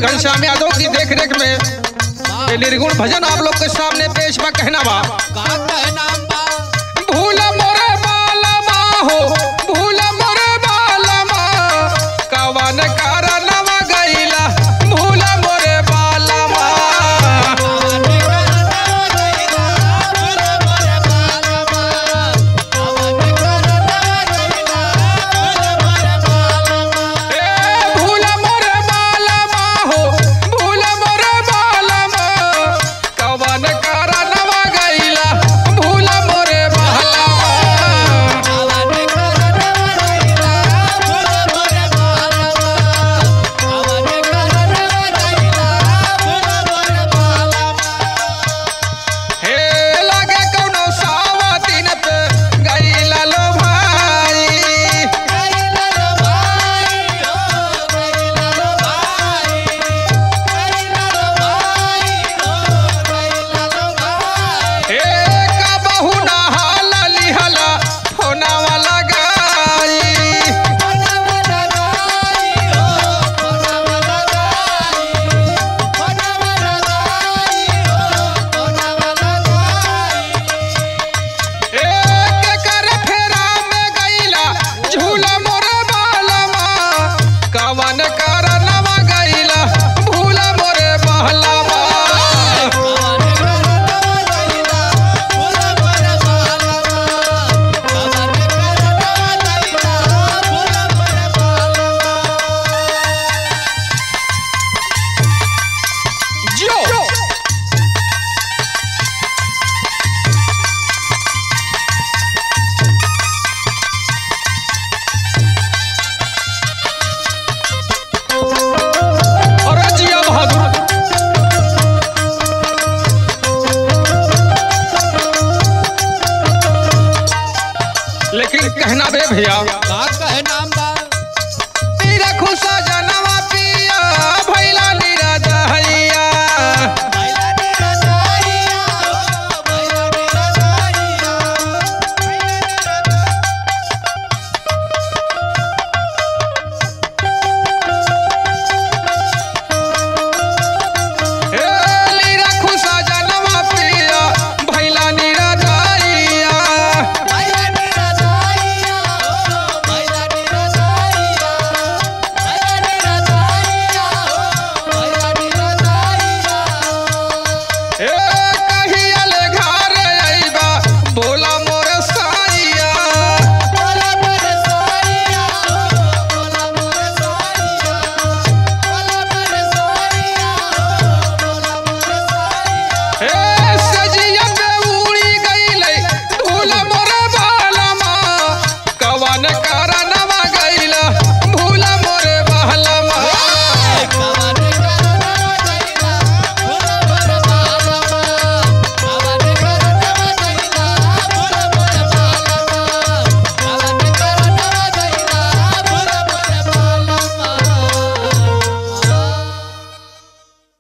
घनश्याम यादव की देख रेख में ये निर्गुण भजन आप लोग के सामने पेश बा कहना बा का कहना बा भूल मोरे बालमा हो भूल मोरे बालमा कवन कारणवा गईला भूल मोरे बालमा ए भूल मोरे बालमा हो भूल मोरे बालमा कवन कारणवा गईला भूल मोरे बालमा हे लागे कौनो सावतीन पे गईला लो भाई हे का बहु ना हाला लिहला होना वाला गाई हे के कर फेरा में गईला झूला मोरे बालमा कवन कारणवा गईला भूला मोरे बहलमा जो और जिया बहादुर लेकिन कहना बे भैया का कहना